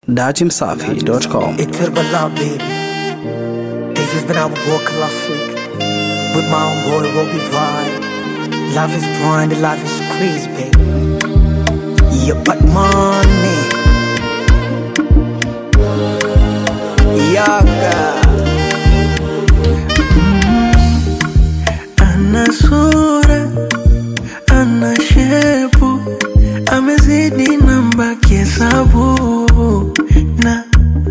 Datimsafi.com. Itirbala baby This has been our war classic With my own boy Robbie Vibe Love is blind, love is crazy baby Yeah but money Yaga ana sura, ana shepu, amezidi namba kihesabu na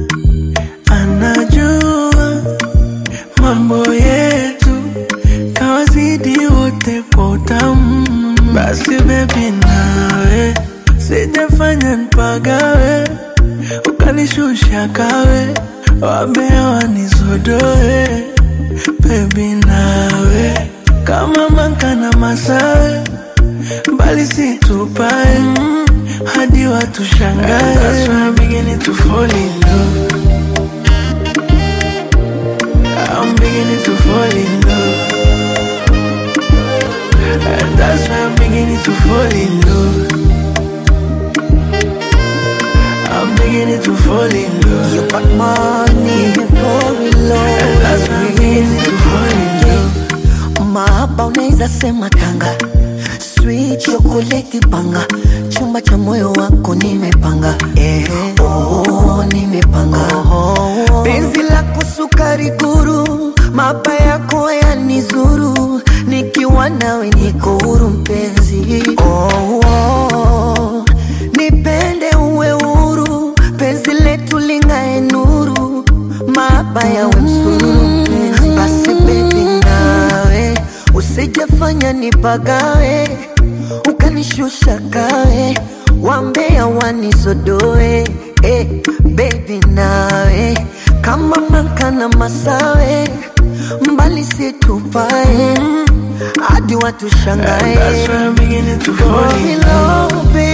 anajua mambo yetu, kawazidi wote kwa utamu. Basi bebi, nawe sijafanya mpagawe, ukanishusha kawe, wambea wanizodoe bebi, nawe kama maka na masawe mbali si tupae mm, hadi watu shangae. That's why I'm beginning to fall in love. I'm beginning to fall in love. And that's why I'm beginning to fall in love. I'm beginning to fall in love. Yeah but money Before we And that's why I'm beginning to fall in love. Mahaba unaweza sema tanga Sweet chocolate panga Chumba cha moyo wako nimepanga eh, oh, nimepanga Penzi lako sukari guru Maba yako yanizuru Nikiwa nawe niko huru mpenzi oh, oh, Nipende uwe huru Penzi letu lingae nuru Maba yawe msururu mpenzi Basi baby nawe Usijafanya nipagawe Ukanishusha kawe Wambea wanizodoe eh, Baby nawe Kama manka na masawe Mbali situpae Hadi watu And shangae that's why I'm beginning to fall Fall in in love. love, baby